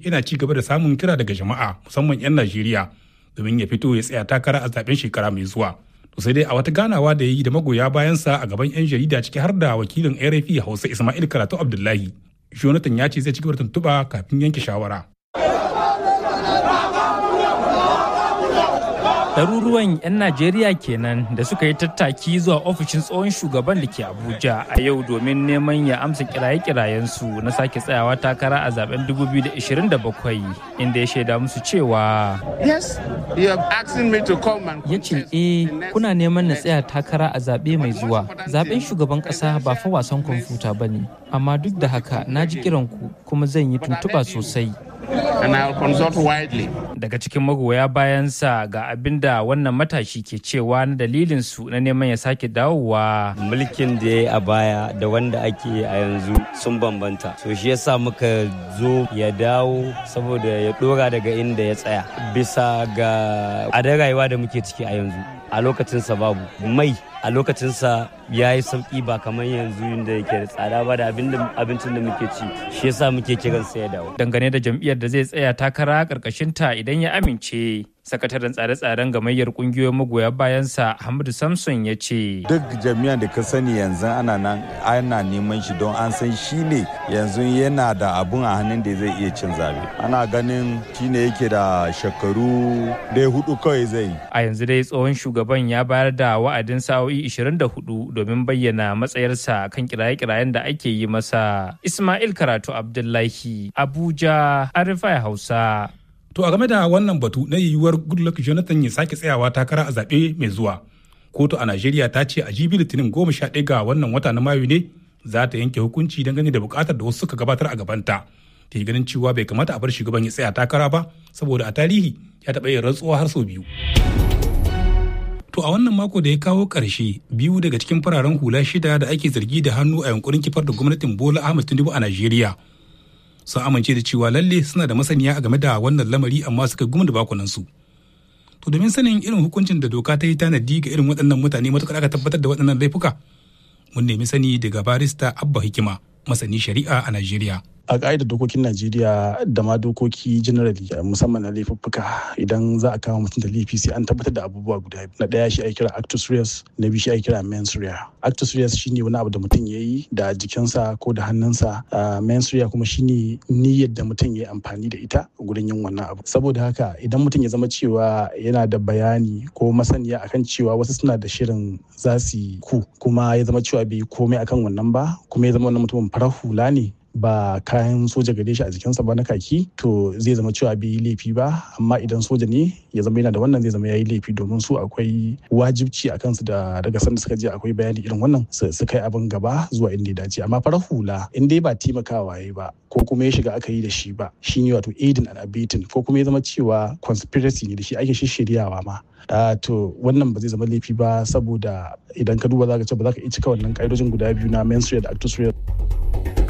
yana ci gaba da samun kira daga jama'a musamman 'yan najeriya domin ya fito ya tsaya takara a zaben shekara mai zuwa to sai dai a wata ganawa da ya yi da magoya bayansa a gaban 'yan jarida ciki har da wakilin rfi hausa ismail karatu abdullahi jonathan ya ce zai ci gaba da tuntuɓa kafin yanke shawara ɗaruruwan 'yan najeriya kenan da suka yi tattaki zuwa ofishin tsohon shugaban da ke abuja a yau domin neman ya amsa kiraye-kirayensu na sake tsayawa takara a zaben 2027 inda ya shaida musu cewa ya ce eh kuna neman na tsaya takara a zaɓe mai zuwa zaben shugaban ƙasa ba fa wasan kwamfuta ba ne amma duk da haka na ji kiranku kuma zan yi tuntuɓa sosai and I'll consult widely. Daga cikin magoya bayansa ga abin da wannan matashi ke cewa na dalilin su na neman ya sake dawowa. Mulkin da ya yi a baya da wanda ake a yanzu sun bambanta. So shi yasa muka zo ya dawo saboda ya dora daga inda ya tsaya. Bisa ga adar rayuwa da muke ciki a yanzu. A lokacinsa babu mai a lokacinsa ya yi sauki ba kamar yanzu da yake da tsada ba da abincin da muke ci shi yasa muke kiran sa ya dawo dangane da jam'iyyar da zai tsaya takara karkashin ta idan ya amince sakataren tsare-tsaren gamayyar kungiyoyin magoya bayansa hamadu samson ya ce duk jami'an da ka sani yanzu ana nan ana neman shi don an san shi ne yanzu yana da abun a hannun da zai iya cin zabe ana ganin shi ne yake da shekaru da hudu kawai zai a yanzu dai tsohon shugaban ya bayar da wa'adin sa'o'i 24 domin bayyana matsayarsa kan kiraye-kirayen da ake yi masa ismail karatu abdullahi abuja arifai hausa To a game da wannan batu na yiwuwar Goodluck Jonathan ya sake tsayawa takara a zaɓe mai zuwa. Kotu a Najeriya ta ce a jibi Litinin goma sha ɗaya ga wannan wata na Mayu ne za ta yanke hukunci dangane da buƙatar da wasu suka gabatar a gabanta. Ta yi ganin cewa bai kamata a bar shugaban ya tsaya takara ba saboda a tarihi ya taɓa yin rantsuwa har sau biyu. To a wannan mako da ya kawo ƙarshe biyu daga cikin fararen hula shida da ake zargi da hannu a yankurin kifar da gwamnatin Bola Ahmed Tinubu a Najeriya. sun amince da cewa lalle suna da masaniya a game da wannan lamari amma suka gumi da bakunansu. To domin sanin irin hukuncin da doka ta yi tanadi ga irin waɗannan mutane matuƙar aka tabbatar da waɗannan laifuka, mun nemi sani daga barista Abba Hikima, masani shari'a a Najeriya. a ƙa'idar dokokin najeriya da ma dokoki generally musamman na laifuffuka idan za a kama mutum da laifi sai an tabbatar da abubuwa guda na ɗaya shi ake kira actus reus na biyu shi ake kira mens rea actus reus shine wani abu da mutum ya yi da jikinsa ko da hannunsa mens rea kuma shine niyyar da mutum ya yi amfani da ita gurin yin wannan abu saboda haka idan mutum ya zama cewa yana da bayani ko masaniya akan cewa wasu suna da shirin za su ku kuma ya zama cewa bai yi komai akan wannan ba kuma ya zama wannan mutumin farar hula ne ba kayan soja gare shi a jikinsa ba na kaki to zai zama cewa bai yi laifi ba amma idan soja ne ya zama yana da wannan zai zama ya yi laifi domin su akwai wajibci a kansu da daga sanda suka je akwai bayani irin wannan su kai abin gaba zuwa inda ya dace amma farar hula in dai ba taimakawa ya ba ko kuma ya shiga aka yi da shi ba shi ne wato aidin and abetting ko kuma ya zama cewa conspiracy ne da shi ake shishiryawa ma Uh, to wannan ba zai zama laifi ba saboda idan ka duba za ka ce ba za ka iya cika wannan ƙa'idojin guda biyu na menstrual da actus